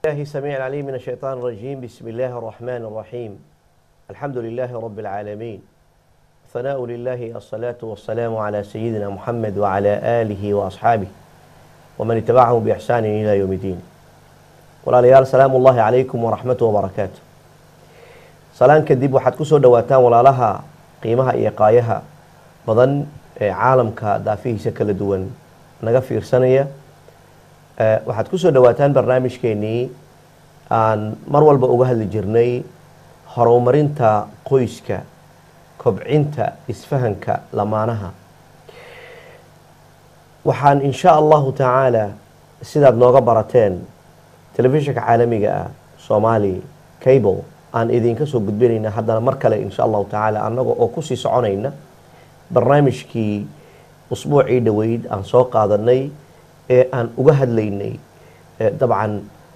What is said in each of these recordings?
الله السميع العليم من الشيطان الرجيم بسم الله الرحمن الرحيم الحمد لله رب العالمين ثناء لله الصلاة والسلام على سيدنا محمد وعلى آله وأصحابه ومن اتبعهم بإحسان إلى يوم الدين walaalayaal salaamu ullaahi calaykum waraxmatu wabarakaatu salaan kadib waxaad kusoo dhawaataan walaalaha qiimaha iyo qaayaha badan ee caalamka daafihiisa kala duwan naga fiirsanaya waxaad kusoo dhawaataan barnaamijkeenii aan mar walba uga hadli jirnay horumarinta qoyska kobcinta isfahanka lamaanaha waxaan insha allahu tacaala sidaad nooga barateen telefishinka caalamiga ah somali cable aan idinka soo gudbinayna haddana mar kale insha allahu tacaala annaga oo kusii soconayna barnaamijkii usbuucii dhoweyd aan soo qaadanay ee aan uga hadlaynay dabcan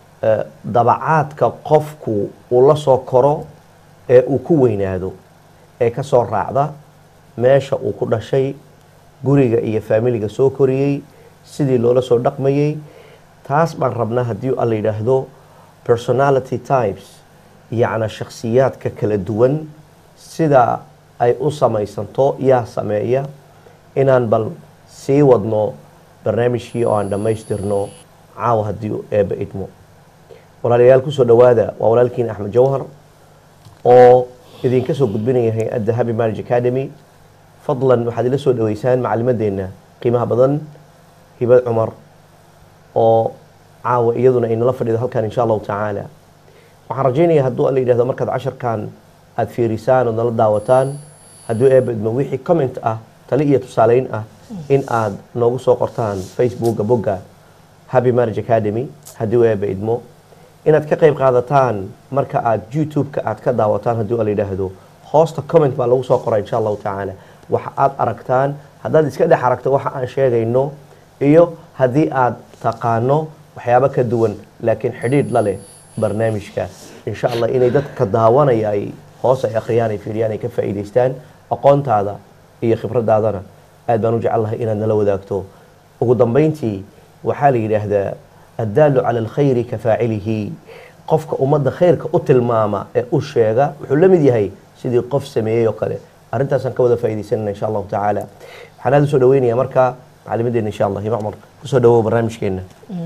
dabacaadka qofku uu la soo koro ee uu ku weynaado ee ka soo raacda meesha uu ku dhashay guriga iyo faamiliga soo koriyey sidii loola soo dhaqmayey taas baan rabnaa haddii alla yidhaahdo personality types yacna shakhsiyaadka kala duwan sida ay u samaysanto yaa sameeya inaan bal sii wadno barnaamijkii oo aan dhammaystirno caawa haddii eebba idmo walaalayaal kusoo dhowaada waa walaalkiin axmed jawhar oo idinka soo gudbinaya hay-adda happy marriage academy fadlan waxaad ila soo dhaweysaan macalimadeenna qiimaha badan hibad cumar oo caawa iyaduna aynala fadhido halkan insha allahu tacaala waxaan rajaynaya hadduu alla yidhahdo markaad casharkan aada fiirisaan ood nala daawataan hadduu eeba idmo wixii comment ah tali iyo tusaaleyn ah in aad noogu soo qortaan facebooka bogga happy marriage academy hadduu eeba idmo inaad ka qayb qaadataan marka aad youtube-ka aad ka daawataan hadduu alla yidhaahdo hoosta comment baa lagu soo qoraa insha allahu tacaala waxa aad aragtaan haddaad iska dhex aragto waxa aan sheegayno iyo haddii aad taqaano waxyaabo ka duwan laakiin xidhiidh la leh barnaamijka insha allah inay dadka daawanaya ay hoos ay akhriyaan ay fiiriyaan ay ka faa'iidaystaan aqoontaada iyo khibradaadana aad baan u jecelahay inaad nala wadaagto ugu dambeyntii waxaa la yidhaahdaa addaalu cala alkhayri ka faacilihi qofka ummadda khayrka u tilmaama ee u sheega wuxuu la mid yahay sidii qof sameeyey oo kale arrintaasaan ka wada faa'iidaysanana insha allahu tacaala waxaan aada u soo dhaweynayaa marka macalimadeena insha allah hima cumar kusoo dhawow barnaamijkeena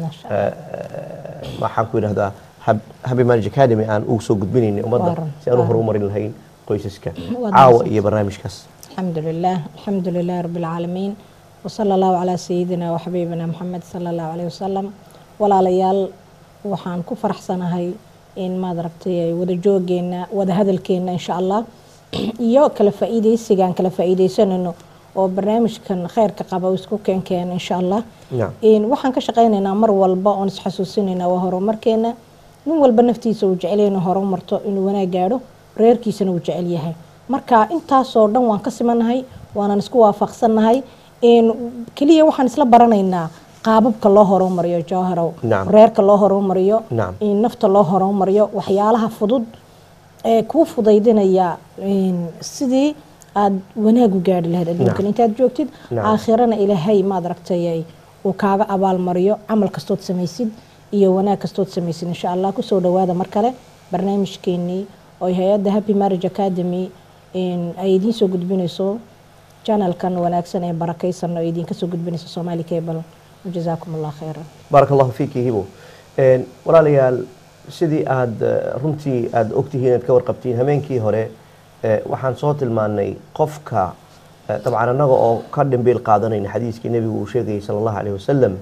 waxaan ku yidhahdaa happy marriage academy aan ugu soo gudbinaynay ummadda si aan u horumarin lahayn qoysaska caawa iyo barnaamijkaas الحمد لله الحمد لله رب العالمين وصلى الله على سيدنا وحبيبنا محمد صلى الله عليه وسلم walaalayaal waxaan ku faraxsanahay in maad aragtay wada joogeena wada hadalkeena insha allah iyo kala faa'iidaysigaan kala faa'iidaysanayno oo barnaamijkan kheyrka qaba isku keenkeena insha allah waxaan ka shaqaynaynaa mar walba oon isxasuusinaynaa waa horumarkeena nin walba naftiisa uu jecel inuu horumarto inuu wanaag gaadho reerkiisana uu jecel yahay marka intaasoo dhan waan ka simanahay waanan isku waafaqsannahay keliya waxaan isla baranaynaa qaababka loo horumariyo jawharow reerka loo horumariyo nafta loo horumariyo waxyaalaha fudud ee kuu fudaydinaya sidii aada wanaag u gaari lahayd adduunkan intaad joogtid aakhirana ilaahay maad aragtay uu kaaga abaalmariyo camal kastood samaysid iyo wanaag kastood samaysid insha allah kusoo dhawaada mar kale barnaamijkeenii oo hay-adda happy marriage academy ay idiin soo gudbinayso janalkan wanaagsan ee barakaysan oo idiinka soo gudbinayso somali cable jazaakum allah khayran baarak allahu fiiki hibo walaalayaal sidii aada runtii aada ogtihiin aad ka warqabtiin hameenkii hore waxaan soo tilmaanay qofka dabcan annaga oo ka dhimbiil qaadanayna xadiiskii nebigu uu sheegayay sala allahu alayh wasalam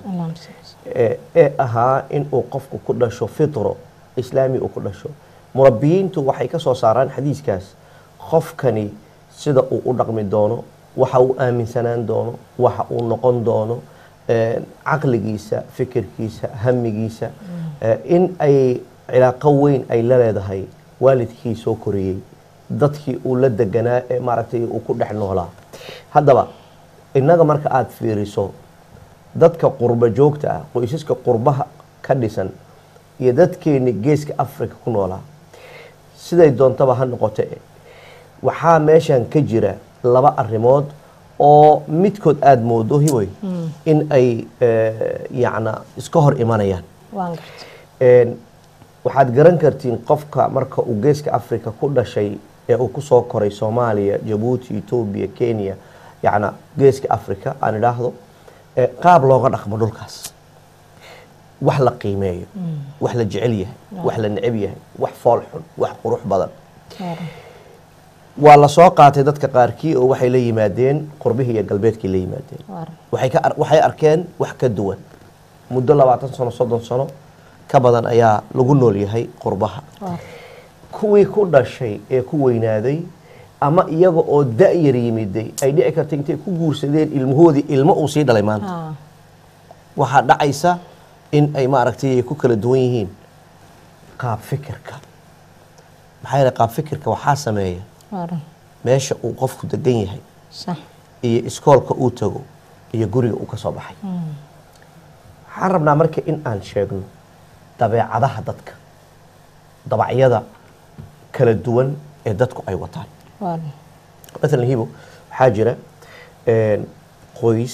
ee ahaa in uu qofku ku dhasho fitro islaami uu ku dhasho murabbiyiintu waxay ka soo saaraan xadiiskaas qofkani sida uu u dhaqmi doono waxa uu aaminsanaan doono waxa uu noqon doono caqligiisa fikirkiisa hamigiisa in ay cilaaqo weyn ay la leedahay waalidkii soo koriyey dadkii uu la deganaa ee maaragtay uu ku dhex noolaa haddaba innaga marka aada fiiriso dadka qurbo joogta ah qoysaska qurbaha ka dhisan iyo dadkeeni geeska africa ku noolaa siday doontaba ha noqote waxaa meeshan ka jira laba arrimood oo midkood aada moodo hiboy in ay yacna iska hor imanayaan waan garta waxaad garan kartiin qofka marka uu geeska africa ku dhashay ee uu kusoo koray soomaaliya jabuuti etoobiya kenya yacna geeska africa aan idhaahdo ee qaab looga dhaqmo dhulkaas wax la qiimeeyo wax la jecel yahay wax la neceb yahay wax fool xun wax qurux badan waa la soo qaatay dadka qaarkii oo waxay la yimaadeen qurbihii iyo galbeedkii la yimaadeen waxay ka ar- waxay arkeen wax ka duwan muddo labaatan sano soddon sano ka badan ayaa lagu nool yahay qurbaha kuwii ku dhashay ee ku weynaaday ama iyaga oo da-yar yimiday ay dhici karta intay ku guursadeen ilmahoodii ilmo uu sii dhalay maanta waxaa dhacaysa in ay maaragtay ay ku kala duwan yihiin qaab fikirka maxaa yeele qaab fikirka waxaa sameeya meesha uu qofku degan yahay صح iyo iskoolka uu tago iyo guriga uu ka soo baxay waxaan rabnaa marka in aan sheegno dabeecadaha dadka dabacyada kala duwan ee dadku ay wataan وارن maalan hibo waxaa jira een, qoys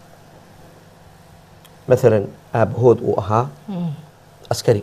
maalan aabahood uu ahaa askari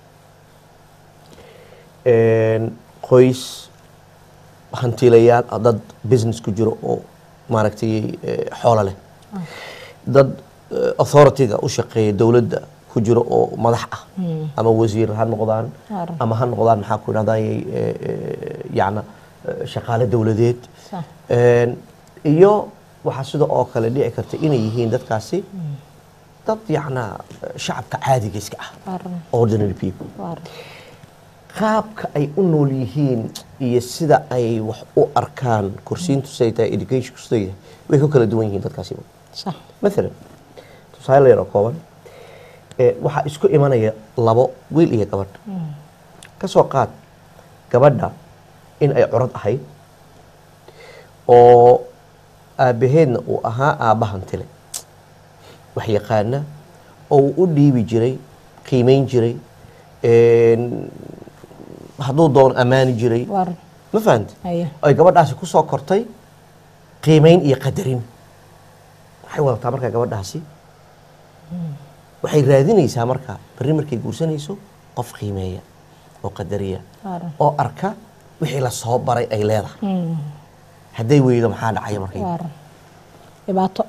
Een, qoys hantiilayaal ah, dad business ku jiro oo maaragtay eh, xoolo leh dad eh, authority-ga u shaqeeya dowladda ku jiro oo madax ah ama wasiir ha noqdaan Waaran. ama ha noqdaan maxaa ku idhahday yacna eh, shaqaale dowladeed صح Een, iyo waxaa sida oo kale dhici karta inay yihiin dadkaasi dad yacna eh, shacabka caadiga iska ah وارن ordinary people وارن qaabka ay u nool yihiin iyo sida ay wax u arkaan kursiintu siday tahay education siday tahay way ku kala duwan yihiin dadkaasi صح maalan tusaale yar oo kooban ee waxaa isku imanaya labo wiil iyo gabadh ka soo qaad gabadha in ay curad ahayd oo aabbaheedna uu ahaa aabba hantile wax yaqaana oo uu u dhiibi jiray qiimeyn jiray een, hadduu doono ammaani jiray وارن ma fahante أيه ay gabadhaasi ku soo kortay qiimeyn iyo qadarin waxay wadataa markaa gabadhaasi waxay raadinaysaa markaa berri markay guursanayso qof qiimeeya oo qadariya وارن oo arka wixii la soo baray ay leedahay hadday weydo maxaa dhacaya markay وارن dhibaato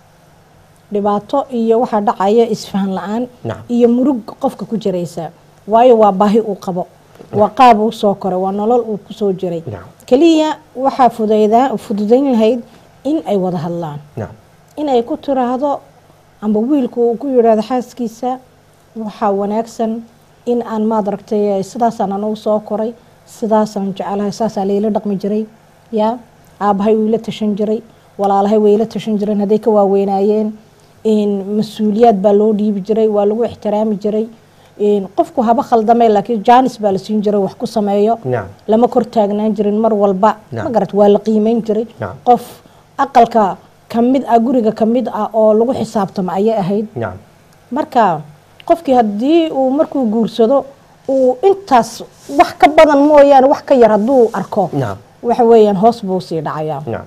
dhibaato iyo waxaa dhacaya isfahan la-aan Nacam. iyo murug qofka ku jiraysa waayo waa baahi uu qabo waa qaab uu soo koray waa nolol uu kusoo jiray Nacam. keliya waxaa fudaydaa fududayn lahayd in ay wada hadlaan nacam inay ku tiraahdo amba wiilku uu ku yidhaahdo xaaskiisa waxaa wanaagsan in aan maad aragtay sidaasaan anagu soo koray sidaasaan jecelahay saasaa layla dhaqmi jiray yaa aabbahay wuu ila tashan jiray walaalahay way ila tashan jireen hadday ka waaweynaayeen in mas-uuliyaad baa loo dhiibi jiray waa lagu ixtiraami jiray in qofku haba khaldamay laakiin jaanis baa la siin jiray wax ku sameeyo nacam lama kor taagnaan jirin mar walba Nacam. ma garat waa la qiimeyn jiray Nacam. qof aqalka ka mid ah guriga ka mid ah oo lagu xisaabtamo ayay ahayd nacam marka qofkii haddii uu markuu guursado uu intaas wax ka badan mooyaane wax ka yar hadduu arko nacam waxa weeyaan hoos buu sii dhacayaa nacam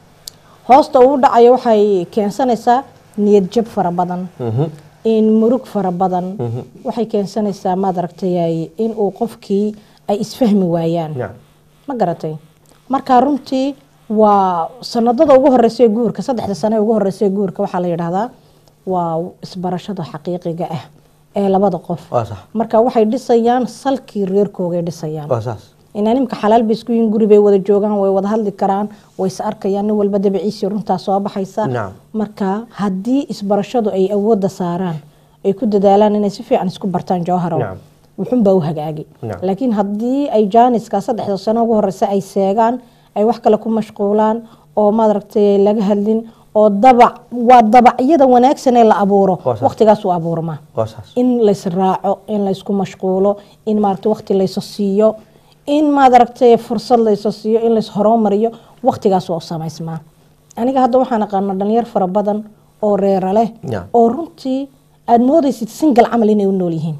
hoosta uu dhacayo waxay keensanaysaa niyad jab fara badan Mhm. in murug fara badan waxay keensanaysaa maad aragtay in uu qofkii ay isfahmi waayaan nacam ma garatay marka runtii waa sanadada ugu horeysa guurka saddexda sane ugu horeysa guurka waxaa la yidhaahdaa waa isbarashada xaqiiqiga ah ee labada qof waa sax marka waxay dhisayaan salkii reerkoogay dhisayaan waa saas inaa nimka xalaal bay isku yihiin guri bay wada joogaan way wada hadli karaan way is arkayaan nin walba dabiciisii runtaa soo baxaysa Nacam. marka haddii isbarashadu ay awoodda saaraan ay ku dadaalaan inay si fiican isku bartaan jawharow Nacam. wuxunbaa u hagaagi Nacam. laakiin haddii ay jaaniska saddexda sano ugu horeysa ay seegaan ay wax kale ku mashquulaan oo maaragtay laga hadlin oo dabac waa dabacyada wanaagsan ee la abuuro Waa sax. waqtigaas uu abuurmaa waa saas in lays raaco in laysku mashquulo in maaragtay waqti layso siiyo in maad aragtay fursad layso siiyo in lays horumariyo waqtigaas waa u samaysmaa aniga hadda waxaan aqaana dhalinyar fara badan oo reera leh Ya. oo runtii aada moodaysid single camal inay u nool yihiin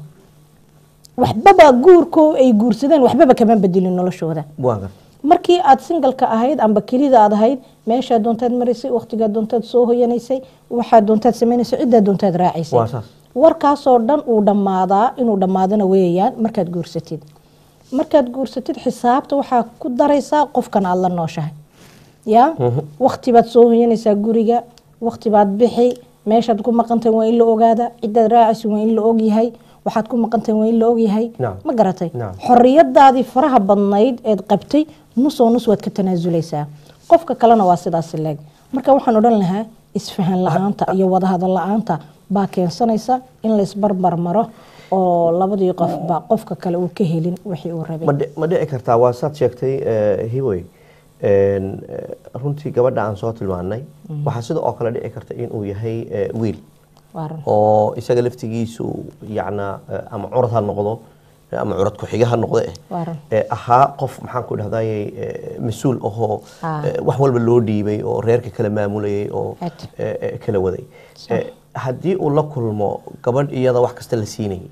waxbaba guurko ay guursadeen waxbaba kama bedelin noloshooda waa gar markii aad singalka ahayd amba kelida aad ahayd meeshaa doontaad maraysay waqtigaa doontaad soo hoyanaysay waxaa doontaad sameynaysay ciddaa doontaad raacaysay waa saas warkaasoo dhan uu dhammaadaa inuu dhammaadana weeyaan markaad guursatid markaad guursatid xisaabta waxaa ku daraysaa qofkan aada la nooshahay ya wakti baad soo hoyanaysaa guriga wakti baad bixi meeshaad ku maqantahay waa in la ogaada cidaad raacaysa waa in la ogyahay waxaad ku maqantahay waa in la ogyahay Naam. ma garatay Naam. xoriyadaadii faraha badnayd eed qabtay nusoo nus waad ka tanaasuleysaa qofka kalena waa sidaas leeg marka waxaan odhan lahaa isfahan la-aanta iyo wadahadal la-aanta baa keensanaysa in laysbarbar maro oo labadii qofba qofka kale uu ka helin wixii uu rabay ma dhi- ma dhici kartaa waa saad sheegtay eh, hiwey En, eh, runtii gabadha aan soo tilmaanay waxaa sida oo kale dhici karta inuu yahay eh, wiil waa run oo isaga laftigiisu yacna eh, ama curad ha noqdo eh, ama curad ku-xiga ha noqdo eh waa run ee ahaa qof maxaan ku dhahdaye mas-uul ahoo Ah. eh, wax walba loo dhiibay oo reerka kala maamulayay oo Ed. eh, eh, kala waday Eh, haddii uu la kulmo gabadh iyada wax kasta la siinayay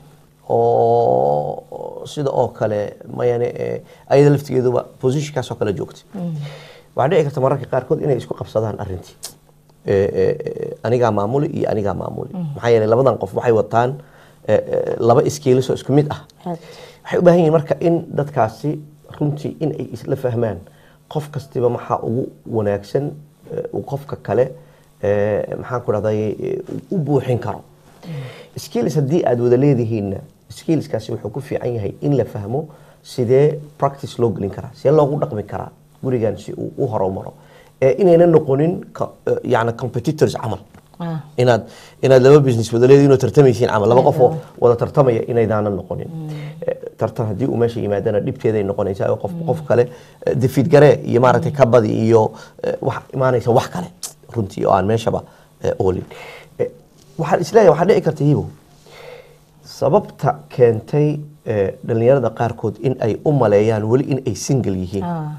oo sida oo kale mayane eh, ayada laftigeeduba positionkaasoo kale joogtay waxaa dhici karta mararka qaarkood inay isku qabsadaan arrintii Eh, eh, eh, anigaa maamuli iyo anigaa maamuli maxaa yeelay labadan qof waxay wataan eh, eh, laba iskiilisoo isku mid ah Aad. waxay u baahan yihiin marka in dadkaasi runtii in ay isla fahmaan qof kastiba maxaa ugu wanaagsan eh, uu qofka kale eh, maxaan ku dhahday u buuxin karo skills haddii aad wada leedihiinna skillskaasi wuxuu ku fiican yahay in la fahmo sidee practice loo gelin karaa sidee loogu dhaqmi karaa gurigan si uu u horumaro ee inayna noqonin ka- eh, yacni competitors camal Ah. inaad inaad laba business wada leedihiin oo tartamaysiin camal laba qof oo wada tartamaya inaydaanan noqonin Eh, tartan haddii uu meesha yimaadana dhibteeday noqonaysaa oo qof qof kale eh, defeat garee iyo maaragtay kabadi iyo eh, wax imaanaysa wax kale runtii oo aan meeshaba eh, oolin Eh, waxaan isleeyahay waxaa dhici karta hibo sababta keentay eh, dhalinyarada qaarkood in ay u maleeyaan weli in ay single yihiin Ah.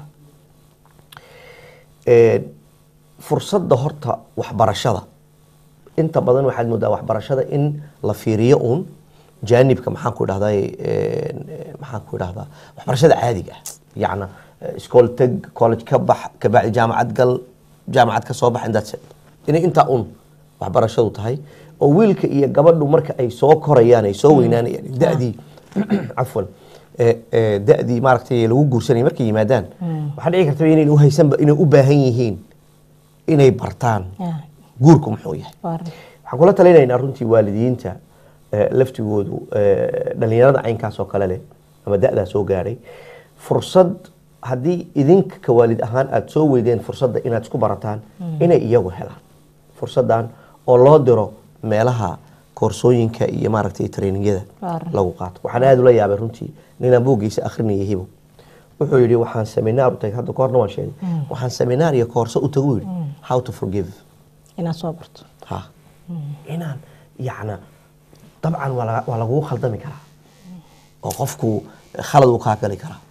Ee, fursadda horta waxbarashada inta badan waxaad moodaa waxbarashada in la fiiriyo uun jaanibka maxaan ku dhahday maxaan ku dhahdaa waxbarashada caadiga ah yacna eh, iskool teg college ka bax kabacdi jaamacad gal jaamacad ka soo bax indaad inay intaa un waxbarashadu tahay oo wiilka iyo gabadhu marka ay soo korayaan ay soo weynaanayaan da-dii cafwan eh, eh, da-dii maaragtay lagu guursanaya markay yimaadaan waxaa dhici karta inay u haysanba inay u baahan yihiin inay bartaan Ah. guurku muxuu yahay waa run waxaan kula talinaynaa runtii waalidiinta eh, laftigoodu eh, dhalinyarada caynkaas oo kale leh ama da-daa soo gaadhay fursad haddii idinka ka waalid ahaan aada soo weydeen fursadda inaad isku barataan inay iyagu helaan fursaddan oo loo diro meelaha koorsooyinka iyo maaragtay trainingyada Waaran. lagu qaato waxaan aada ula yaabay runtii ninaan buuggiisa akhrinayay hibo wuxuu yidhi waxaan seminaar u tagay hadda koorna waan sheegay waxaan seminaar iyo koorso u tagu yidhi how to forgive inaad soo barto ha inaan yacna dabcan waa laga- waa lagugu khaldami karaa oo qofku khalad uu kaa gali karaa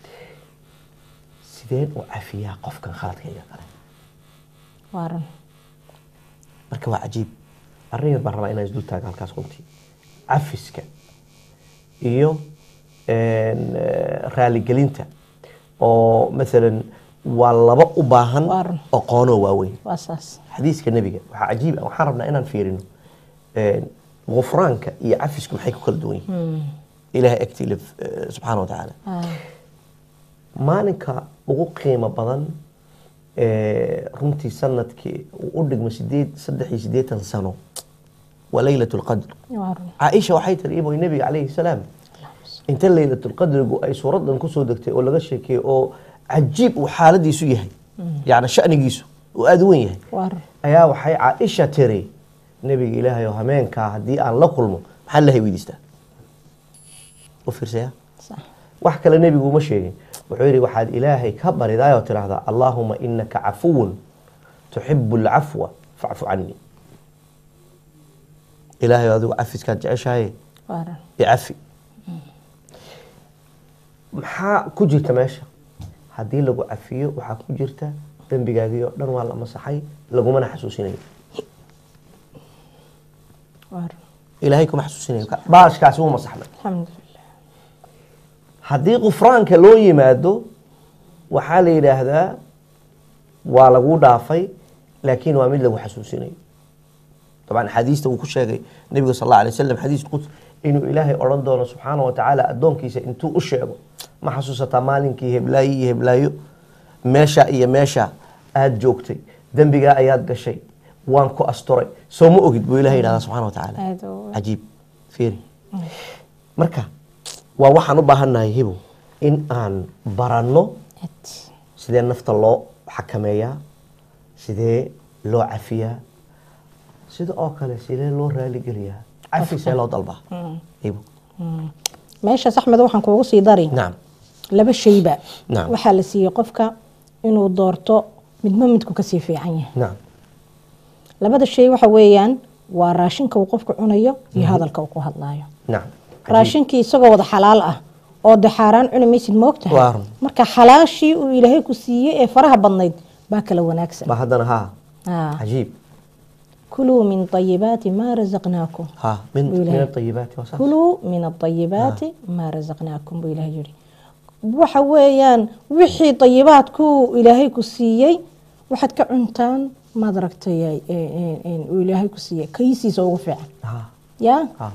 sideen u cafiyaa qofkan khaladkayga kale waa run marka waa cajiib arrin yar baan rabaa inaan isdul taago halkaas runtii cafiska iyo een, eh, raaligelinta oo maalan waa laba u baahan Waa run. aqoonoo waaweyn waa saas xadiiska nebiga waxaa cajiib ah waxaan rabnaa inaan fiirino een, gufraanka iyo cafisku maxay ku kala duwan yihiin ilaahay agtii leh, eh, subxaana wa tacaala Ah. maalinka ugu qiimo badan ee runtii sanadkii uu u dhigmo sideed saddex iyo siddeetan sano waa leylat lqadr waa run caaisha waxay tiri iboy nebiga calayhi salaam inta leylatulqadrigu ay suuradan kusoo degtay oo laga sheekeeyey oo cajiib uu xaaladiisu yahay yacni shanigiisu uu aada u wen yahay waa run ayaa waxay caaisha tiri nebiga ilaahay oo hameenkaa haddii aan la kulmo maxaa ilahay weydiistaa u fiirsaya sax wax kale nebigu uma sheegin wuxuu yidhi waxaad ilaahay ka baridaayoo tidhaahdaa allaahuma inaka cafuwun tuxibu alcafwa facfu canii ilaahay adigu cafiskaad jeceshahay waa run icafi maxaa ku jirta meesha haddii lagu cafiyo waxaa ku jirta dembigaagii oo dhan waa la masaxay lagumana xasuusinayo waa run ilaahay kuma xasuusinayo baashkaasi wuu masaxmay alxamdulilah haddii qufraanka loo yimaado waxaa la yidhaahdaa waa laguu dhaafay laakiin waa mid lagu xasuusinayo dabcan axaadiista uu ku sheegay nebiga sal alla alay wasalam xadiis quds inuu ilaahay odhan doono subxaana wa tacaala addoonkiisa intuu u sheego ma xasuusataa maalinkii heblaayo iyo heblaayo meesha iyo meesha aada joogtay dembigaa ayaad gashay waan ku asturay soo ma ogid buu ilahay yidhahdaa subxana wa tacaala aad u- cajiib fiiri marka waa waxaan u baahannahay hibo in aan baranno aad. sidee nafta loo xakameeyaa sidee loo cafiyaa sida oo kale sidee loo raaligeliyaa cafi see loo dalbaa hibo meeshaas axmed waxaan kuugu sii dari nacam laba shayba Nacam. waxaa la siiyey qofka inuu doorto midba midku kasii fiican yahay nacam labada shay waxa weeyaan waa raashinka uu qofku cunayo iyo hadalka uu ku hadlaayo nacam raashinkii isagoo wada xalaal ah oo de xaaraan cuni maysid moogtahay Waa run. marka xalaashii uu ilaahay ku siiyey ee faraha badnayd baa kala wanaagsan ba haddana haa Ah. cajiib kuluu min ayibaati maa razaqnaakum ها من بيقول من هيك. الطيبات وصح kuluu min aayibaati maa razaqnaakum buu ilahay yihi waxa weeyaan wixii ayibaadku ilaahay ku siiyey waxaad ka cuntaan maad aragtay uu ilaahay ku siiyey kaysiisa ugu fiican ها ya ها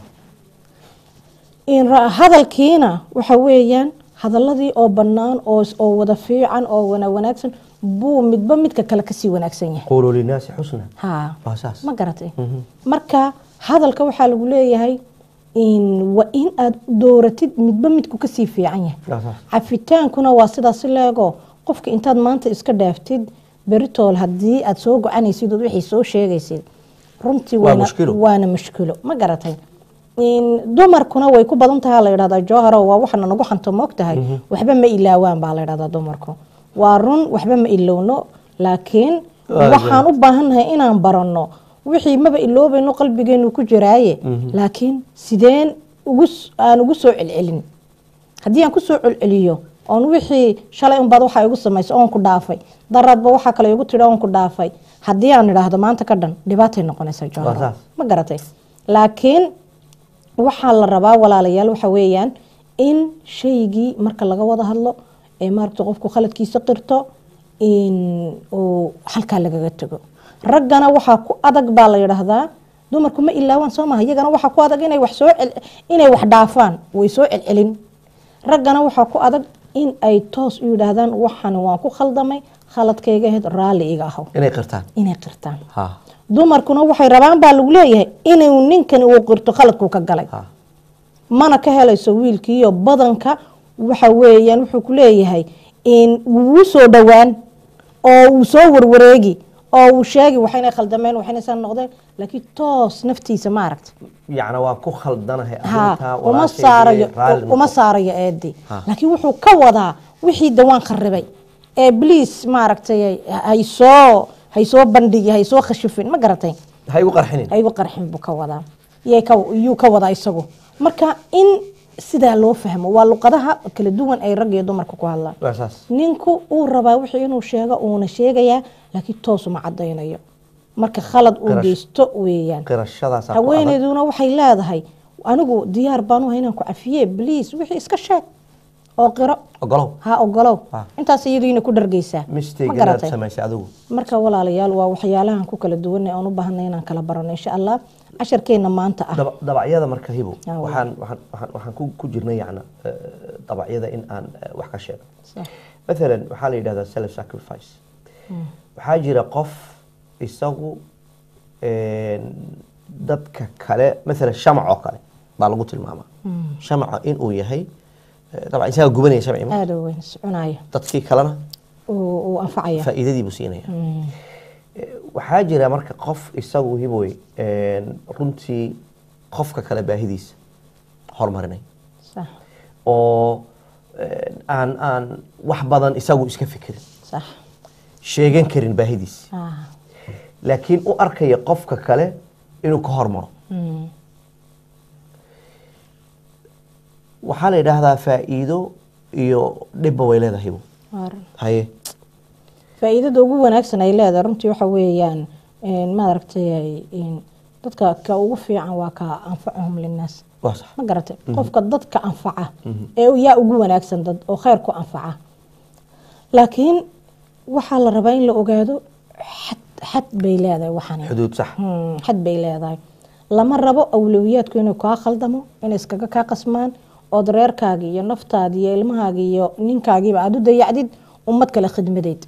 in ra- hadalkiina waxa weeyaan hadaladii oo bannaan oo oo wada fiican oo wana wanaagsan buu midba midka kale kasii wanaagsan yahay قولوا للناس حسنا ha واساس ma garatay marka hadalka waxaa lagu leeyahay in waa in aad dooratid midba midku kasii fiican yahay واساس cafitaankuna waa sidaasi leego qofka intaad maanta iska dhaaftid beritool haddii aad soo gocanaysid ood wixii soo sheegaysid runtii Waa waana- mushkilo. waana mushkilo ma garatay in dumarkuna way ku badan tahay la yidhahdaa jooharo waa waxana nagu xanto moog tahay waxba ma ilaawaan baa la yidhahdaa dumarku waa run waxba ma ilowno laakiin Waa waxaan u baahannahay inaan baranno wixii maba iloobayno qalbigeenu ku jiraaye laakiin sideen ugu s- aan ugu soo celcelin haddii aan kusoo celceliyo oon wixii shalay unbaad waxaa igu samaysay oon ku dhaafay daradba waxaa kale igu tidhi oon ku dhaafay haddii aan idhaahdo maanta ka dhan dhibaatay noqonaysaa Waa jooharo saas. ma garatay laakiin waxaa la rabaa walaalayaal waxa weeyaan in shaygii marka laga wada hadlo ee maaragta qofku khaladkiisa qirto in uu halkaa lagaga tego raggana waxaa ku adag baa la yidhaahdaa dumarku ma ilaawaan soo maha iyagana waxaa ku adag inay wax soo cel- inay wax dhaafaan way soo celcelin raggana waxaa ku adag in ay toos u yidhaahdaan waxan waan ku khaldamay khaladkayga ahayd raalli iga ahaw inay qirtaan inay qirtaan ها dumarkuna waxay rabaan baa lagu leeyahay inuu ninkan uu qirto khaladkuu ka galay ها mana ka helayso wiilkiiyo badanka waxa weeyaan wuxuu ku leeyahay in wuu soo dhowaan oo uu soo warwareegi oo uu sheegi waxayna khaldameen waxayna san noqdeen laakiin toos naftiisa ma aragta يعني waa ku khaldanahay ha arrintaa uma walaashay saarayo raalli uma noqo. saarayo eedi Ha. laakiin wuxuu ka wadaa wixii dawaan kharibay ee bliis maaragtay haysoo haysoo bandhigi haysoo khashifin ma garatay ha igu qarxinin aygu qarxin buu ka wadaa yay ka yuu ka wadaa isagu marka in sidaa loo fahmo waa luqadaha kala duwan ay rag iyo dumarka ku hadlaan واساس ninku uu rabaa wixii inuu sheego uuna sheegayaa laakiin toosuma cadaynayo marka khalad uu Qirash. geysto weeyaan qirashadaas ku adag haweeneyduna waxay leedahay anigu diyaar baan u hay inaan ku cafiye bliis wixii iska sheeg oo qiro ogolow ha ogolow Ah. intaas iyadiina ku dhargeysaa mistake ma inaad garatay samaysay adigu marka walaalayaal waa waxyaalahan ku kala duwanay aan u baahanay inaan kala barano insha allah casharkeena maanta ah dab- dabacyada marka hibo Ah, waa. waxaan waxaan waxaan- waxaan ku ku jirnay yacna eh, dabacyada in aan eh, wax ka sheego Sax. maalan waxaa la yidhahdaa self sacrifice waxaa jira qof isagu een, dadka kale maalan shamac oo kale baa lagu tilmaamaa shamaca inuu yahay eh, dabcan isaga gubanaya shamci ma aada u weyn soconaya dadkii kalena uu uu anfacaya faa'iidadii buu siinaya Eh, waxaa jira marka qof isagu hiboy een, runtii qofka kale baahidiisa horumarinay sax oo een, aan aan wax badan isagu iska fikirin sax sheegan karin baahidiisa ah laakiin u arkaya qofka kale inuu ka hormaro mm. waxaa la yidhaahdaa faa'iido iyo dhibba way leedahay hibo Waar. haye faa'iidada ugu wanaagsan ay leedahay runtii waxa weeyaan een, maaragtay een, dadka ka ugu fiican waa ka anfacahum linnaas waa sax ma garatay qofka dadka anfaca ee yaa ugu wanaagsan dad oo khayr ku anfaca laakiin waxaa la rabaa in la ogaado xad xad bay leedahay waxani xuduud sax Hmm, xad bay leedahay lama rabo awlowiyaadku inuu kaa khaldamo inay iskaga kaa qasmaan ood reerkaagi iyo naftaadi iyo ilmahaagi iyo ninkaagiiba aada u dayacdid ummad kale khidmadeed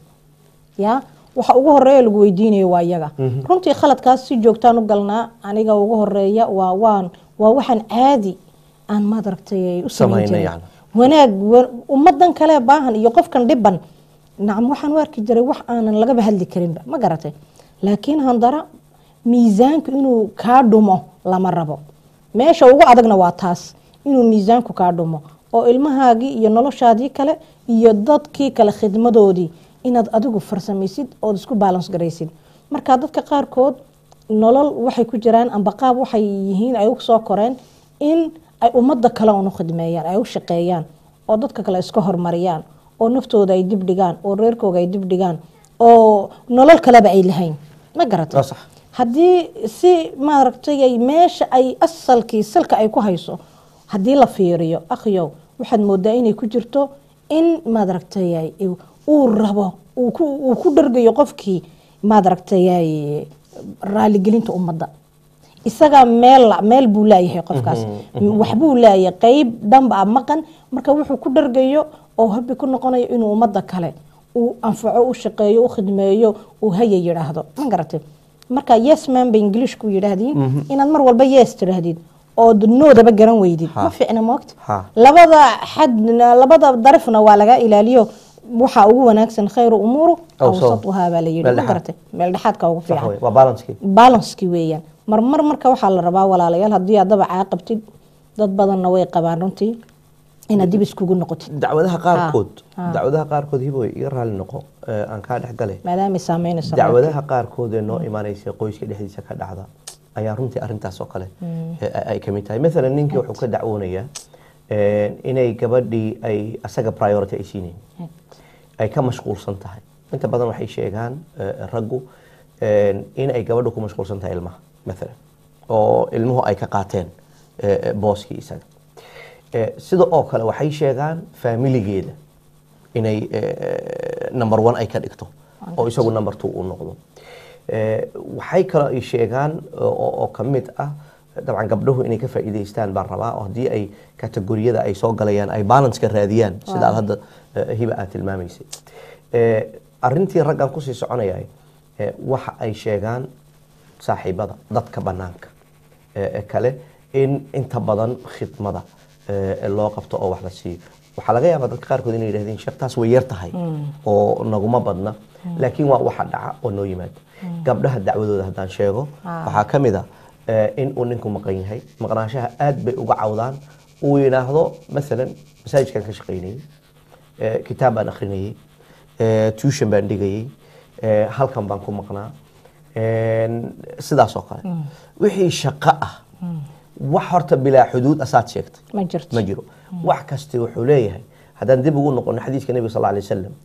ya waxa ugu horeeya lagu weydiinayo waa iyaga runtii khaladkaas si joogtaan u galnaa aniga ugu horeeya waa waan waa waxaan caadi aan maadaragtay u samayn Samayna jirin yacni. wanaag wa- ummadan kale baahan iyo qofkan dhiban nacam waxaan u arki jiray wax aanan lagaba hadli karinba ma garatay laakiin handara miisaanku inuu kaa dhumo lama rabo meesha ugu adagna waa taas inuu miisaanku kaa dhumo oo ilmahaagii iyo noloshaadii kale iyo dadkii kale khidmadoodii inaad adigu farsamaysid ood isku balans garaysid marka dadka qaarkood nolol waxay ku jiraan amba qaab waxay yihiin ay u soo koreen in ay ummadda kale un u khidmeeyaan ay u shaqeeyaan oo dadka kale iska hormariyaan oo naftooda ay dib dhigaan oo reerkooga ay dib dhigaan oo nolol kaleba ay lahayn ma garatay Waa sax. haddii si maaragtay ay meesha ay asalkii salka ay ku hayso haddii la fiiriyo akhyow waxaad moodaa inay ku jirto in maaragtay ay- uu rabo uu ku uu ku dhargayo qofkii maaragtay ay raaligelinta ummadda isagaa meel meel buu laayahay qofkaas waxbuu laayahay qeyb dhanba a maqan marka wuxuu ku dhargayo oo habi ku noqonayo inuu ummadda kale uu anfaco u shaqeeyo u khidmeeyo uu haya yidhaahdo ma garatay marka yes man ba ingiliishku yidhaahdiin inaad mar walba yes tidhaahdid oo noodaba garan weydid Ha. ma fiicna moogta Ha. labada xadna labada darafna waa laga ilaaliyo waxaa ugu wanaagsan khayru umuuru Awsat. awsatuhaa baa la yidhi Meel ma dhexaad. garatay meel dhexaadka ugu sax fiican wey waa balanskii balanskii weeyaan marmar marka waxaa la rabaa walaalayaal haddii aad dabacaa qabtid dad badanna way qabaan runtii inaad dib iskugu noqotid dacwadaha qaarkood Ha. dacwadaha qaarkood hiboy iga raali noqo ee, aan kaa dhex gale maadaamay saameynayso dacwadaha qaarkood ee noo imaanaysa qoyska dhexdiisa ka dhacda ayaa runtii arintaas oo kale ee, ay ka mid tahay maalan ninkii wuxuu ka dacwoonayaa ee, inay gabadhii ay asaga priority ay siinayn ay ka mashquulsan tahay inta badan waxay sheegaan ee, raggu ee, in ay gabadhu ku mashquulsan tahay ilmaha maalan oo ilmuhu ay ka qaateen ee, ee, booskii isaga Ee, sida oo kale waxay sheegaan faamiligeeda inay ee, number one ay ka dhigto oo isagu number two uu noqdo Ee, waxay kaloo ay sheegaan oo oo ka mid ah dabcan gabdhahu inay ka faa'iidaystaan baan rabaa oo haddii ay kategoriyada ay soo galayaan ay balanceka raadiyaan sida aad hadda ee, hiba aad tilmaamaysay Ee, arrintii raggan kusii soconayay ee, waxa ay sheegaan saaxiibada dadka banaanka ee ee kale in inta badan khidmada ee loo qabto oo wax la siiyo waxaa laga yaabaa dadka qaarkood inay yidhahdeen sheekh taas way yar tahay oo naguma badna laakiin waa waxa dhaca oo noo yimaada gabdhaha dacwadooda haddaan sheego waxaa ka mid a ee, in uu ninku maqan yahay maqnaanshaha aad bay uga cawdaan uu yidhaahdo maalan masaajidkan ka shaqaynayay ee, kitaab baan akhrinayay ee, tuition baan dhigayay ee, halkan baan ku maqnaa een, sidaas oo kale wixii shaqo ah wax horta bilaa xuduud asaad sheegtay ma jirto ma jiro wax kasta wuxuu leeyahay haddaan dib ugu noqono xadiiska nebiga sal alay wasalam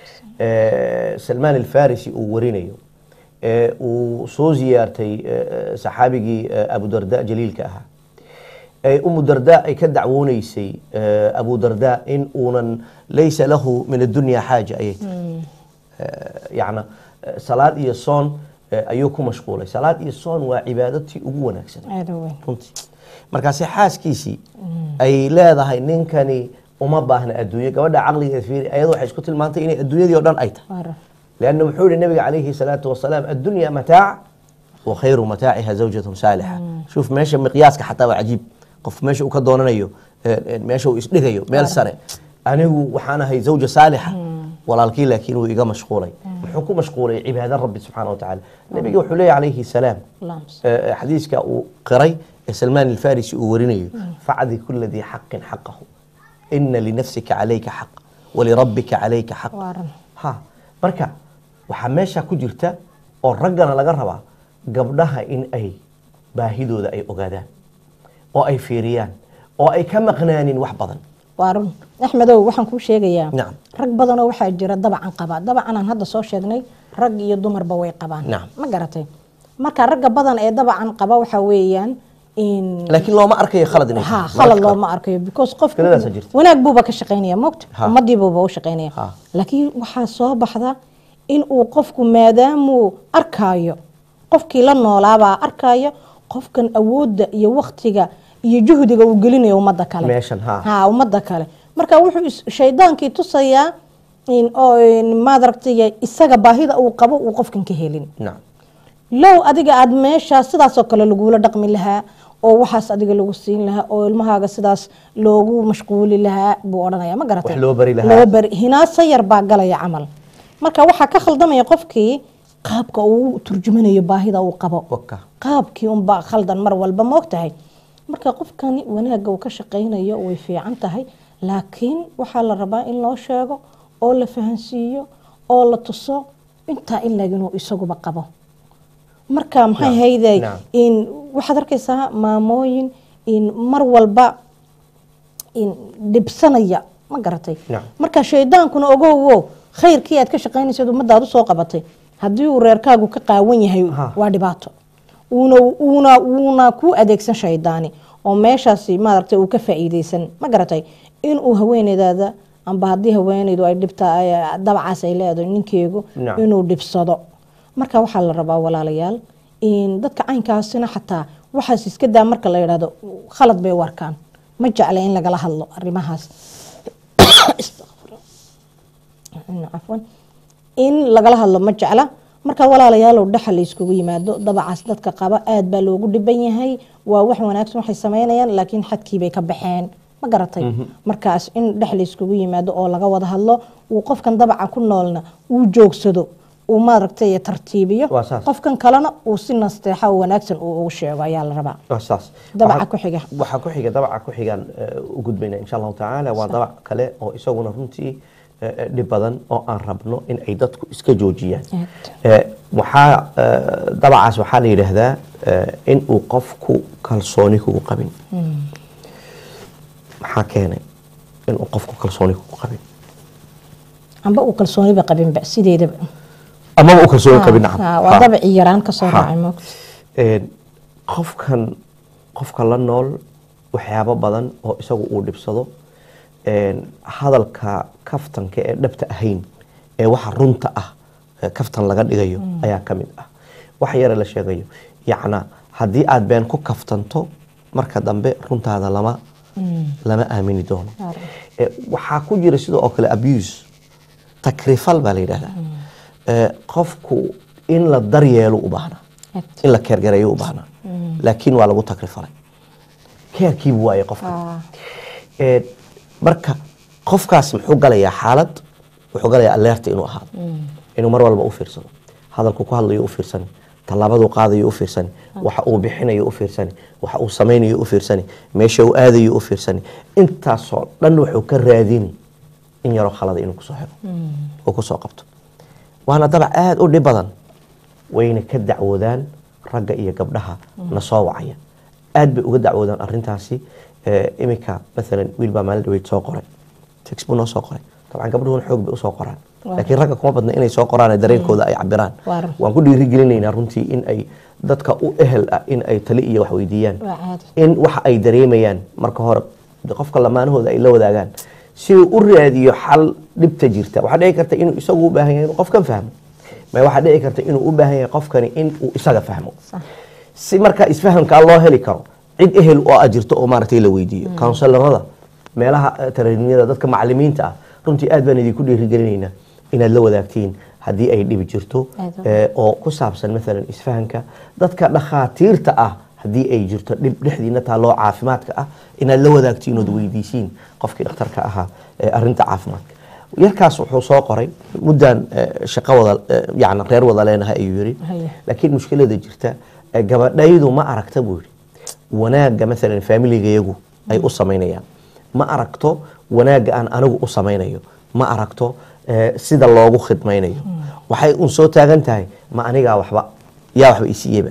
ee, salmaan alfarisi uu warinayo ee, uu soo ziyaartay ee, saxaabigii ee, abu darda jaliilka ahaa ee umu darda ay ka dacwoonaysay ee, abu darda in uunan laysa lahu min addunya xaaja ayay tiri Ee, yacna ee, salaad iyo soon ee, ayuu ku mashquulay salaad iyo soon waa cibaadatii ugu wanaagsan aada u weyn runtii markaase xaaskiisii ay leedahay ninkani uma baahna adduunye gabadha caqligeeda fiiri ayadu waxay isku tilmaantay inay adduunyadii oo dhan ay tahay Waa لأنه wuxuu yihi nabiga calayhi الصلاaةu وaسلاam الdunya mataac وkhayru mataaciha zawjaة saalixa shوف meesha miqyaaska xataa waa cajiib qof meesha uu ka doonanayo ee, meesha uu isdhigayo meel sare anigu waxaan ahay zawja saalixa walaalkii laakiin wuu iga mashquulay wuxuu ku mashquulay cibaado rabbi subxaana wa tacaala nabiga wuxuu leeyahy calayhi السلام Allahumma salli. ee, xadiiska uu qiray ee salmaan alfarisi uu warinayo facdi kula dii xaqin xaqahu ina linafsika calayka xaq walirabbika calayka xaq Waa run. ha marka waxaa meesha ku jirta oo raggana laga rabaa gabdhaha in ay baahidooda ay ogaadaan oo ay fiiriyaan oo ay ka maqnaanin wax badan waa run axmedow waxaan kuu sheegayaa Nacam. rag badanoo waxaa jira dabacan qaba dabacan aan hadda soo sheegnay rag iyo dumarba way qabaan Nacam. ma garatay marka ragga badan ee dabacan qaba waxaa weeyaan in laakiin looma arkayo khalad inay ha tahay. khalad Mararka looma arkayo because qofku Fikradaasa jirta. wanaag buuba ka shaqaynaya moogta Ha. ummadiibuuba u shaqaynaya Ha. laakiin waxaa soo baxda in uu qofku maadaamuu arkaayo qofkii la noolaabaa arkaayo qofkan awoodda iyo waktiga iyo juhdiga uu gelinayo ummadda kale meeshan ha ha ummadda kale marka wuxuu is- shaydaankii tusayaa in oo in maad aragtay isaga baahida uu qabo uu qofkan ka helin nacam low adiga aad meeshaa sidaasoo kale lagula dhaqmi lahaa oo waxaas adiga lagu siin lahaa oo ilmahaaga sidaas loogu mashquuli lahaa buu odhanaya ma garatay Wax loo bari lahaa. loo bari hinaasa yar baa galaya camal marka waxaa ka khaldamaya qofkii qaabka uu u turjumanayo baahida uu qabo waka qaabkii unbaa khaldan mar walba ma ogtahay marka qofkani wanaagga uu ka shaqaynayo way fiican tahay laakiin waxaa la rabaa in loo sheego oo la fahansiiyo oo la tuso intaa in laginuu isaguba qabo marka maxay Naam, hayday naam. in waxaad arkaysaa maamooyin in mar walba in dhibsanaya ma garatay Naam. marka shaydaankuna ogowo khayrkii aad ka shaqaynaysaad ummadaad usoo qabatay haddii uu reerkaagu ka qaawan yahay Ha. waa dhibaato uuna uuna wuuna ku adeegsan shaydaani oo meeshaasi maaragtay uu ka faa'iideysan ma garatay inuu haweeneydaada amba haddii haweeneydu ay dhibta ay- dabacaas ay leedahay ninkeegu Naam. inuu dhibsado marka waxaa la rabaa walaalayaal in dadka caynkaasina xataa waxaas iska daa marka la yidhahdo khalad bay u arkaan ma jecla in lagala hadlo arrimahaas Astaghfirullah. cafwan in lagala hadlo ma jecla marka walaalayaalow dhaxa la iskugu yimaado dabacaas dadka qaba aad baa loogu dhiban yahay waa wax wanaagsan waxay samaynayaan laakiin xadkiibay ka baxeen ma garatay markaas in dhex la iskugu yimaado oo laga wada hadlo uu qofkan dabaca ku noolna uu joogsado uu maaragtay tartiibiyo Waa saas. qofkan kalena uu si nasteexa oo wanaagsan uu ugu sheego ayaa la rabaa waa saas Dabaca Waxaa- ku xiga. waxaa ku xiga dabaca ku xigaan eh, u gudbayna insha allahu tacaala waa dabac kale oo isaguna runtii eh, eh, dhib badan oo aan rabno in ay dadku iska joojiyaan Aad. Eh, waxaa eh, dabacaas waxaa la yidhaahdaa eh, in uu qofku kalsooni kugu qabin maxaa keenay in uu qofku kalsooni kugu qabin amba uu kalsooniba qabinba sideedaba amaba u kalsooni qabin Ha, nacam ha, waa Ha. dabacii yaraan kasoo Ha. raacay moogta Een, qofkan qofka la nool waxyaabo badan oo isagu uu dhibsado een, hadalka kaftanka ee dhabta ahayn ee waxa runta ah ee kaftan laga dhigayo ayaa ka mid ah wax yare la sheegayo yacna haddii aad been ku kaftanto marka dambe runtaada lama lama aamini doono Waaw. Eh, waxaa ku jira sidoo oo kale abuse takrifal baa la yidhahdaa Eh, qofku in la daryeelo u baahnaa Aad. in la keergareeyo u baahnaa laakiin waa lagu takrifalay keerkiibu waaye qofka Ah. Eh, marka qofkaas muxuu galayaa xaalad wuxuu galayaa aleerta inuu ahaado inuu mar walba u fiirsado hadalku ku hadlayo u fiirsani tallaabaduu qaadayo u fiirsani waxa uu bixinayo u fiirsani waxa uu samaynayo u fiirsani meesha uu aadayo u fiirsani intaasoo dhan wuxuu ka raadini in yaroo khalada inuu kusoo xiro oo kusoo qabto waana dabac aada u dhib badan wayna ka dacwoodaan ragga iyo gabdhaha na soo wacaya aad bay uga dacwoodaan arintaasi Eh, iminka maalan wiil baa maalin dhaweyd soo qoray tex buu noo soo qoray dabcan gabdhuhuna xoog bay usoo qoraan Waa. laakiin ragga kuma badna inay soo qoraan ee dareenkooda ay cabiraan Waa run. waan ku dhiirigelinaynaa runtii in ay dadka u ehel ah in ay tali iyo wax weydiiyaan waa caadi in waxa ay dareemayaan marka hore de qofka lamaanahooda ay la wadaagaan si uu u raadiyo xal dhibta jirta waxaa dhici karta inuu isagu u baahan yahay inuu qofkan fahmo ma waxaa dhici karta inuu u baahan yahay qofkani in uu isaga fahmo Sax. si marka isfahamkaa loo heli karo cid ehel oo aad jirto oo maaragtay la weydiiyo counselarada meelaha eh, tareenimada dadka macalimiinta ah runtii aad baan idinku dhiirigelinaynaa inaad la wadaagtiin haddii ay dhibi jirto Aad. eh, oo ku saabsan maalan isfahanka dadka dhakhaatiirta ah haddii ay jirto dhib dhexdiina taaloo caafimaadka ah inaad la wadaagtiin ood weydiisiin qofkii dhakhtarka ahaa ee arrinta caafimaadka yarkaas wuxuu soo qoray muddaan eh, shaqo wada eh, yacni reer wada leenahay ayuu yidhi Haye. laakiin mushkilada jirta eh, gabadhaydu ma aragta buu yidhi wanaagga maalan faamiligayagu ay u samaynayaan ma aragto wanaagga aan anigu u samaynayo ma aragto eh, sida loogu khidmaynayo waxay un soo taagan tahay ma anigaa waxba yaa waxba isiiyeba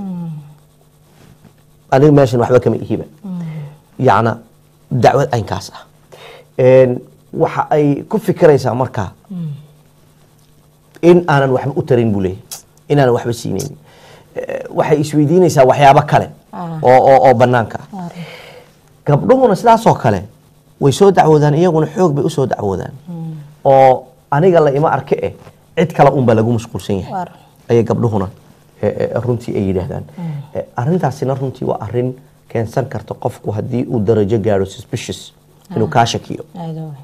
aniga meeshan waxba kama ihiba yacna dacwad aynkaas ah Een, waxa ay ku fikiraysaa markaa in aanan waxba u tarin buu leeyahy inaanan waxba siinaynin Eh, waxay isweydiinaysaa waxyaabo kale Ah. oo oo oo bannaanka ah Waa run. gabdhuhuna sidaasoo kale way soo dacwoodaan iyaguna xoog bay usoo dacwoodaan oo aniga la ima arke eh cid kale unbaa lagu mashquulsan yahay Waar. ayay gabdhuhuna eh, eh, runtii ay yidhaahdaan Eh, arrintaasina runtii waa arrin keensan karta qofku haddii uu darajo gaadho suspicious inuu kaa shakiyo aada waay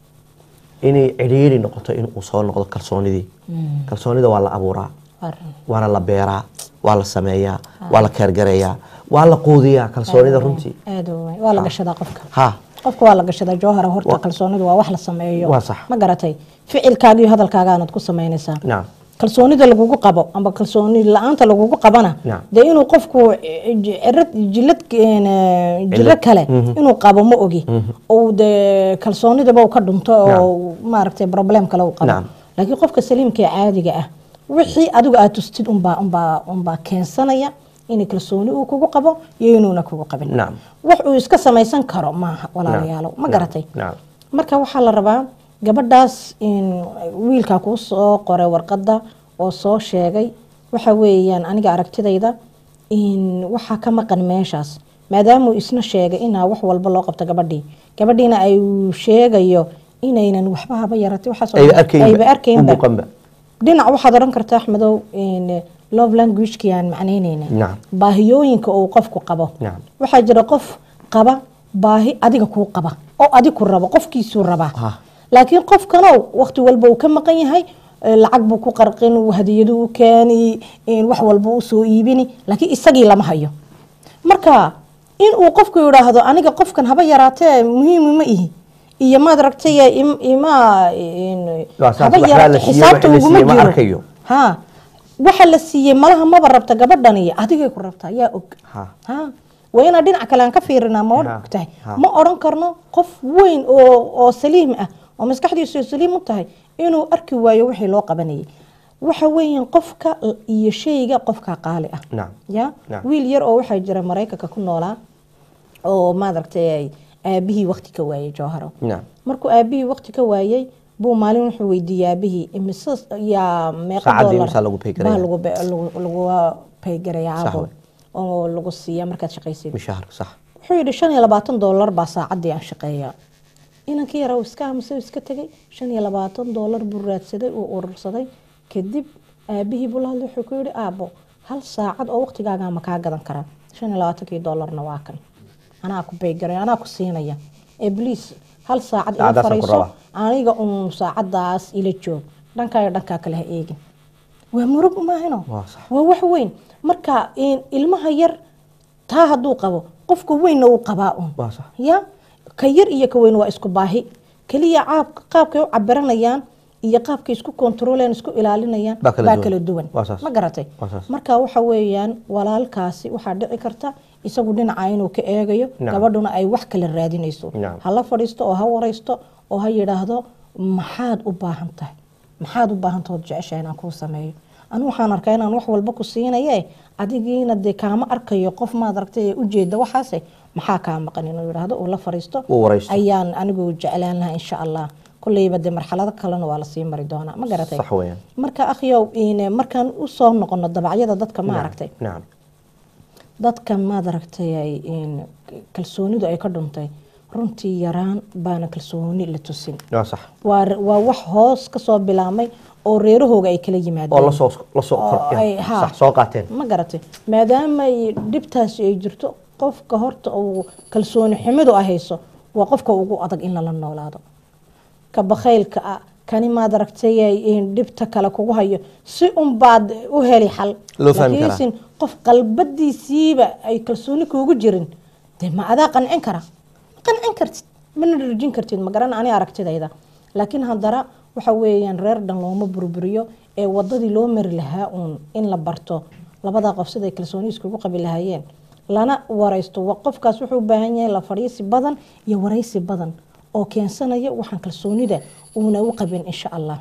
inay cidhiiri noqoto in uu soo noqdo kalsoonidii kalsoonida waa la abuuraa waar waana la beeraa waa la sameeyaa waa la keergareeyaa waa la quudiyaa kalsoonida runtii aada waay waa la gashadaa qofka ha qofka waa la gashadaa jawhara horta kalsoonidu waa wax la sameeyo Waa sax. ma garatay ficilkaaga iyo hadalkaaga aanaad ku samaynaysaa nacam kalsoonida lagugu qabo amba kalsooni la-aanta lagugu qabana Naam. dee inuu qofku eh, j- cirad jilad een, eh, jiro Cillad. kale inuu qabo ma ogi ou dee kalsoonidaba uu ka dhunto oo maaragtay problem kale uu qabo Naam. laakiin qofka saliimka ee caadiga ah wixii adigu aad tustid unbaa unbaa unbaa keensanaya in kalsooni uu kugu qabo iyo inuuna kugu qabin Naam. wax uu iska samaysan karo maaha walaalayaalow ma Naam. garatay Naam. marka waxaa la rabaa gabadhaas in wiilkaa kuu soo qoray warqadda oo soo sheegay waxa weeyaan aniga aragtidayda in waxaa ka maqan meeshaas maadaamuu isna sheegay inaa wax walba loo qabto gabadhii gabadhiina ay sheegayo inaynan waxba haba yaratay waxaas oo ayba dhan arkaynba ayba arkaynba u muuqanba dhinac waxaad oran kartaa axmedow in love languagekii aan macnaynayna Nacam. baahiyooyinka uu qofku qabo Nacam. waxaa jira qof qaba baahi adiga kuu qaba oo adig ku rabo qofkiisuu rabaa Ah. laakiin qofkanow waqti walba uu ka maqan yahay eh, lacag buu ku qarqin uu hadiyadu u keeni in wax walba u soo iibini laakiin isagii lama hayo marka in uu qofku yidhaahdo aniga qofkan haba yaraatee muhiim ma ihi iyo maad aragtay im- ima in- Waa saas, haba waxbaa yaraatee la siiyey, xisaabta waxa la uguma siiyey ma jiro arkayo. ha waxa la siiyey malaha maba rabta gabadhan iyo adigay ku rabtaa yaa og Ha. ha waa inaan dhinac kale aan ka fiirinaa ma Ha, og tahay ha. ma oran karno qof weyn oo oo saliim ah oo maskaxdiisu saliim u tahay inuu arki waayo wixii loo qabanayay waxa weeyaan qofka iyo shayga qofka qaali ah Nacam. ya Nacam. wiil yar oo waxaa jira maraykanka ku noolaa oo maadaragtay aabihii waqti ka waayay jawharo nacam markuu aabihii waqti ka waayay buu maalin wuxuu weydiiyey aabihii imise yaa meeqa Saacadii dollar imisa lagu pay garaya? baa lagu be- lagu- lagu paygaraya Sax aabo wey. oo lagu siiya markaad shaqaysid mishaharka sax wuxuu yidhi shan iyo labaatan dollar baa saacadii aan shaqeeya inankii yaraa uu iska aamusay uu iska tegay shan iyo labaatan dollar buu raadsaday uu urursaday kadib aabihii buu la hadlay wuxuu ku yidhi aabo hal saacad oo waqtigaagaa ma kaa gadan karaa shan iyo labaatankii dollarna waa kan anaa ku baygaraya anaa ku siinaya ee bliis hal saacad ila Saacadaasaan ku fariiso rabaa. aniga uun saacadaas ila joog dhankaa iyo dhankaa kale ha eegin waa murug maahino Waa sax. waa wax weyn marka in- ilmaha yar taa hadduu qabo qofka weynna uu qabaa un waa sax ya ka yar iyo ka weyn waa isku baahi keliya caab- qaabkay u cabiranayaan iyo qaabkay isku kontroolayaan isku ilaalinayaan Baa kala baa duwan. kala duwan Waa saas. ma garatay Waa saas. marka waxa weeyaan walaalkaasi waxaa dhici karta isagu dhinaca inuu ka eegayo Nacam. gabadhuna ay wax kala raadinayso Nacam. ha la fadhiisto oo ha waraysto oo ha yidhaahdo maxaad u baahan tahay maxaad u baahan tahood jeceshahay inaan kuu sameeyo anu waxaan arkaa inaan wax walba ku siinaye adigiina dee kaama arkayo qof maad aragtay ee ujeeda waxaase maxaa kaa maqan inuu yidhaahdo uu la fadhiisto Uu waraysto. ayaan anigu jeclaan lahaa insha allah kulleyba dee marxalado kalena waa lasii mari doonaa ma garatay sax weeyaan marka akhyow in markaan usoo noqono dabacyada dadka ma aragtay nacam dadka maad aragtay ay in kalsoonidu ay ka dhuntay runtii yaraan baana kalsooni la tusin waa sax waa waa wax hoos kasoo bilaamay oo reerahooga ay kala oo yimaadeen lasoo lasoo Oo kor ay- haa. sax soo qaateen ma garatay maadaama ay dhibtaasi ay jirto qofka horta uu kalsooni xumidu ay hayso waa qofka ugu adag in lala noolaado ka bakhaylka ah kani maad aragtay in dhibta kale kugu hayo si unbaad u heli xal Loo fahmi karaa. laakiinse qof qalbadiisiiba ay kalsooni kuugu jirin dee ma adaa qancin kara ma qancin kartid mana dharjin kartid ma garan ani aragtidayda laakiin haddana waxa weeyaan reer dhan looma burburiyo ee wadadii loo mari lahaa uun in la barto labadaa qof siday kalsooni iskugu qabi lahaayeen lana waraysto wa- qofkaas wuxuu u baahan yahay la fadhiisi badan iyo waraysi badan oo keensanaya waxaan kalsoonida uuna u qabin insha allah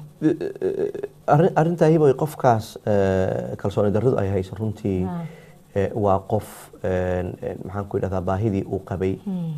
arrin arrintaa hiboy qofkaas eh, kalsooni darridu ay hayso runtii Ah. eh, waa qof eh, eh, maxaan ku idhahdaa baahidii uu qabay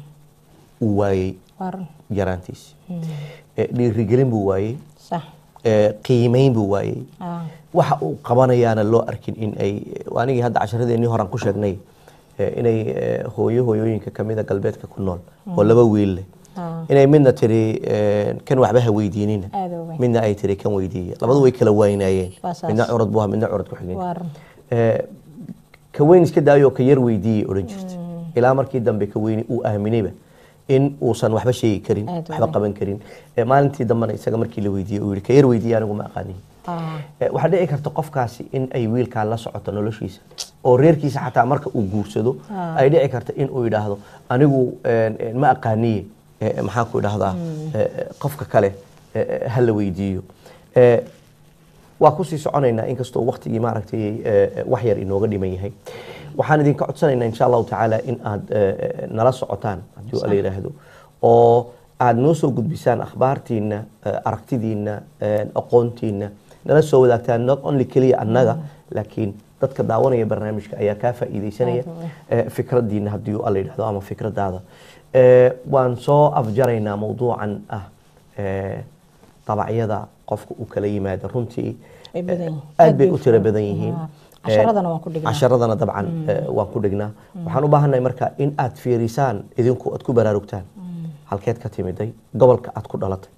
uu waayey waa run yaraantiisi Eh, dhiirigelin buu waayey sax eh, qiimeyn buu waayey ah, waxa uu qabanayaana loo arkin in ay anigii hadda casharadeenii horan ku sheegnay eh, inay eh, hooyo hooyooyinka kamida galbeedka ku nool oo laba wiil leh Ah. inay midna tiri eh, kan waxba ha weydiinina aada u weyn midna ay tiri kan weydiiya labadu way kala waynayeen Waa saas. midna curad buu ahaa midna curad ku xigeen waa run Eh, ka weyn iska daayoo ka yar weydiiyey odhan jirta ilaa markii dambe ka weyni uu aaminayba in uusan waxba sheegi karin Aad u waxba weyn. qaban karin Eh, maalintii dambena isaga markii la weydiiyey uu yihi ka yar weydiiye anigu ma aqaanin Ah, Eh, waxaa dhici karta qofkaasi in ay wiilkaa la socoto noloshiisa oo reerkiisa xataa marka uu guursado Ah. ay dhici karta in uu yidhaahdo anigu eh, eh, ma aqaaniye eh, maxaan ku idhahdaa eh, eh, qofka kale eh, eh, ha la weydiiyo Eh, waa kusii soconaynaa inkastoo waktigii maaragtay eh, eh, wax yar inooga dhiman yahay waxaan idinka codsanaynaa insha allahu tacaala in aad eh, eh, nala socotaan haddii la yidhaahdo oo aad noo soo gudbisaan akhbaartiina eh, aragtidiina eh, aqoontiina nala soo wadaagtaan not only keliya annaga laakiin dadka daawanaya barnaamijka ayaa kaa faa'iidaysanaya eh, fikradiina haddii alla yidhahdo ama fikradaada Eh, waan soo afjaraynaa mawduucan ah eh, dabacyada qofka uu kala yimaado runtii Ay badan yihiin. aad bay Aad u bay tiro u- badan yihiin Ah, casharadana waan ku dhignaa. casharadana dabcan eh, waan ku dhignaa waxaan u baahannahay marka in aad fiirisaan idinku aad ku baraarugtaan halkeed ka timiday gobolka aad ku dhalatay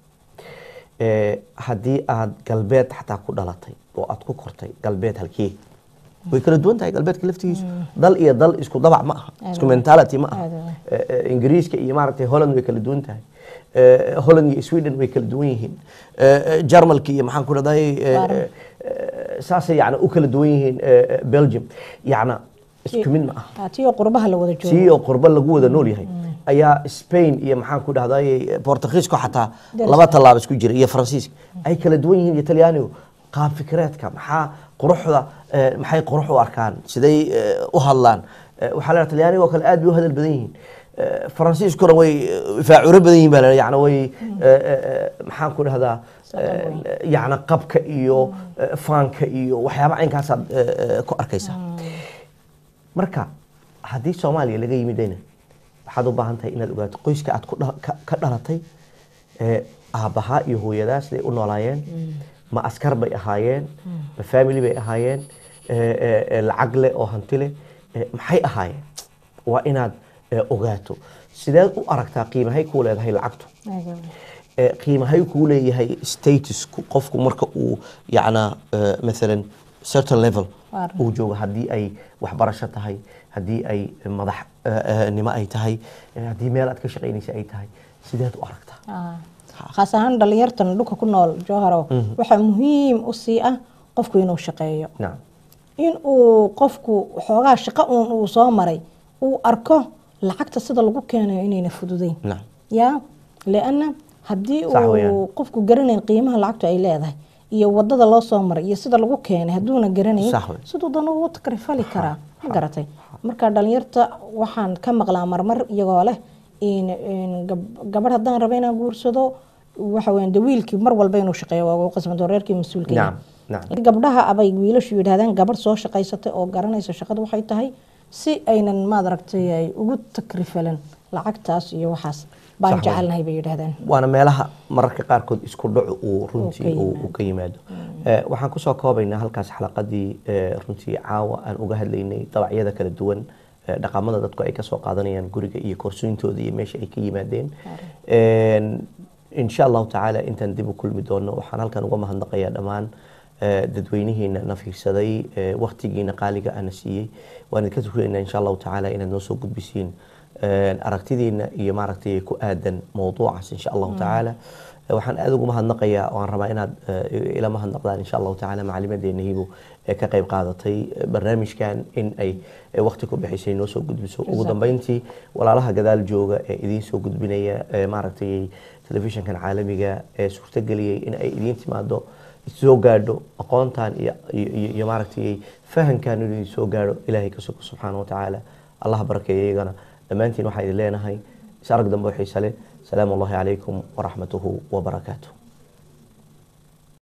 Eh, haddii aad galbeed xataa ku dhalatay oo aad ku kortay galbeed halkee way kala duwan tahay galbeedka laftigiisu dal iyo dal isku dabac ma aha isku mentality ma aha Aad u Eh, eh, ingiriiska iyo maaragtay holland way kala duwan tahay Eh, holland iyo sweden way kala duwan yihiin Eh, eh, jarmalka iyo maxaan ku dhahday Waaran. saasay yani u kala duwan yihiin eh, eh, belgium yacna isku mid ma aha ah, tii oo qurbaha la wada joogo sii oo qurbo lagu wada nool yahay ayaa spain iyo maxaan ku dhahday portugiisko xataa Daris laba tallaabo isku jira iyo faransiiska ay kala duwan yihiin iyo talyaanigu qaab fikireedka maxaa quruxda eh, maxay qurux u arkaan siday eh, u hadlaan Eh, waxaa la talyaaniga oo kale aad bay u hadal badan yihiin Eh, faransiiskuna way eh, faacuro badan yihiin baa la yani way eh, eh, eh, maxaan ku dhahdaa eh, yacni qabka iyo eh, faanka iyo waxyaaba caynkaasaad eh, eh, ku arkaysaa marka haddii soomaaliya laga yimidayna waxaad u baahan tahay inaad ogaato qoyska aad ku dha- ka- ka dhalatay ee aabbahaa iyo hooyadaa siday u noolaayeen ma askar bay ahaayeen ma family bay ahaayeen ee, ee, ee, lacag leh oo hanti leh ee, maxay ahaayeen waa inaad ee, ogaato sideed u aragtaa qiimahay kuu leedahay lacagtu Aad u weyn. ee, qiimahay kuu leeyahay statusku qofku marka uu yacnaa ee, maalan certain level Waar. uu joogo haddii ay waxbarasho tahay haddii ay madax ee, ee, nimo ay tahay ee, haddii meel aad ka shaqaynaysa ay tahay sideed u aragtaa Ah. khaas ahaan dhalinyartan dhulka ku nool jowharo waxaa muhiim u sii ah qofku inuu shaqeeyo nacam in uu qofku xoogaa shaqo uun uu soo maray uu arko lacagta sida lagu keenayo inayna fududayn nacam ya lianna haddii Sax uu weeyaan. qofku garanayn qiimaha lacagtu ay leedahay iyo wadada loo soo maray iyo sida lagu keenay hadduuna garanayn Sax wey. siduu dana ugu takrifali karaa ma garatay marka dhalinyarta waxaan ka maqlaa marmar iyagoo leh in in gab- gabadh haddaan rabo inaan guursado waxa weyan de wiilkii mar walba inuu shaqeeyo waa ugu qasbanto reerkii mas-uulka yahay. nacam nacam Laakiin gabdhaha abay wiilashu yidhahdaan gabadh soo shaqaysatay oo garanaysa shaqadu waxay tahay si aynan maad aragtay ay ugu takrifalan lacagtaas iyo waxaas baan Sax weyn. jecelnahay bay yidhahdaan waana meelaha mararka qaarkood isku dhacu uu Uu runtii ka uu yimaado. uu ka yimaado Eh, waxaan kusoo koobaynaa halkaas xalaqadii eh, runtii caawa aan uga hadlaynay dabacyada kala duwan eh, dhaqamada dadku ay kasoo qaadanayaan guriga iyo koorsooyintooda iyo meesha ay ka yimaadeen En, insha allahu tacaala intaan dib u kulmi doono waxaan halkan uga mahadnaqayaa dhammaan eh, dadweynihiina na fiirsaday eh, waqtigiina qaaliga ana siiyey waan idinka tukunaynaa insha allahu tacaala inaad noo soo gudbisiin eh, aragtidiina iyo maaragtay ku aadan mowduucaas insha allahu tacaala Eh, waxaan aad ugu mahadnaqayaa waan rabaa inaad eh, ila mahadnaqdaan insha allahu tacaala macalimadeena hibo ee ka qayb qaadatay eh, barnaamijkan in ay eh, waqti ku bixisay noo soo gudbiso ugu Jazaak. dambeyntii walaalaha gadaal jooga ee idiin soo gudbinaya ee maaragtay telefishinkan caalamiga ee suurtageliyey in ay idiin timaado soo gaadho aqoontan iyo iyo- iyo iyo maaragtay fahankan inuu idin soo gaadho ilaahay ka sugo subxaana wa tacaala allah barakeeya iyagana dhammaantiin waxaa idin leenahay is arag dambe oo xiise leh salaamu allahi calaykum waraxmatuhu wabarakaatuh